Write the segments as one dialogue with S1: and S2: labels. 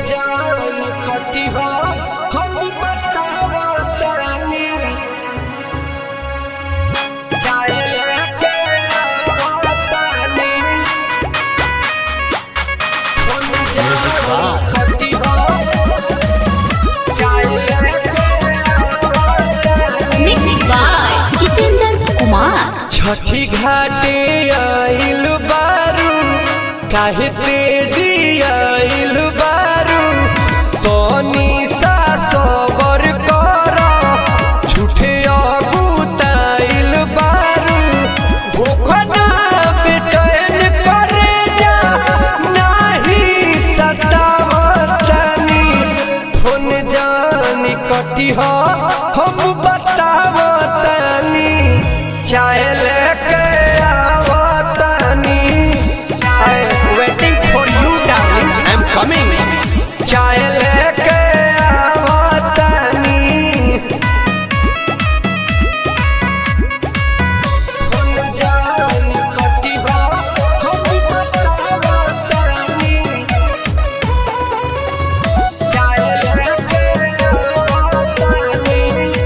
S1: जान कटी हो हम बतावतानी चाहे लेके आवतानी हम जान कटी हो चाहे लेके आवतानी
S2: Mixed by Jitendra Kumar.
S1: छठी घाटे आइल बारू काहे तेजी आइल बारू तनी सा सबर कर झूठे अगुताइल बारू भूखना बेचैन करे जा नाही सतावतनी फोन जानी कटी हो हम बतावतनी चाहे लेके आवतनी I waiting for you darling I am coming चाहे लेके आवतनी फोन जानी कटी हो हम बतावतनी चाहे लेके आवतनी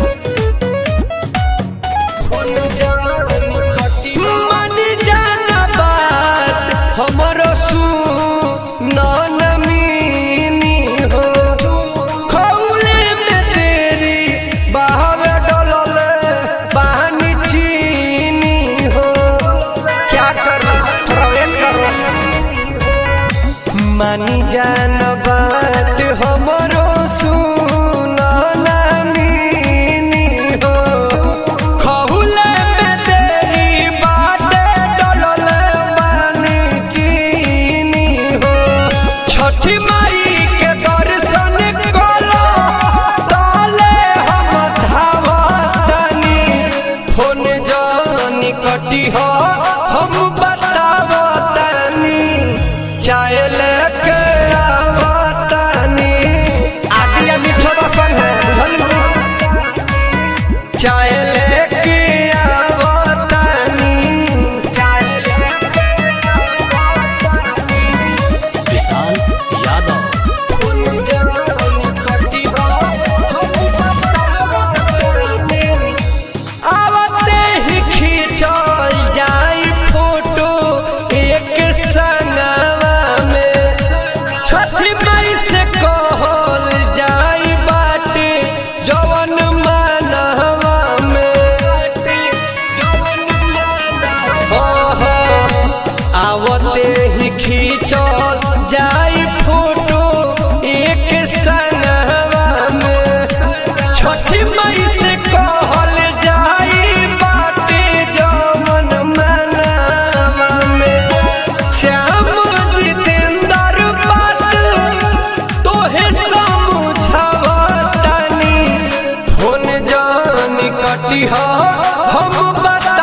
S1: फोन जानी कटी हो मन जाना बात हमरो सुन नमीनी हो खौले में तेरी बहावे डोलल बहानी चीनी हो क्या करूं थोड़ा वेट करो मानी जान बात हमरो सुन नमीनी हो खहुले में तेरी बाटे डोलल बानी चीनी हो छठी माई के दर्शन कलो ताले हम धावतनी फोन जानी कटी हो हम बतावतनी चाहे लेके आवतनी आदि मिठो बसन है बुझल चाहे लेके आवतनी चाहे लेके आवतनी
S3: विशाल यादव
S1: फूल जानी कटी हो हम बतावतनी आवते ही खींचल जाई फोटो एक संगवा में छठी मई से कहल जाई बाटे जवन मानवा में जवन मानवा आवते ही खींचल जाई फोटो एक संगवा में छठी मई से कहल जाई बाटे जवन मनवा में श्याम जितेंद्र बात तोहे समझावतनी फोन जानी कटी हो हम बता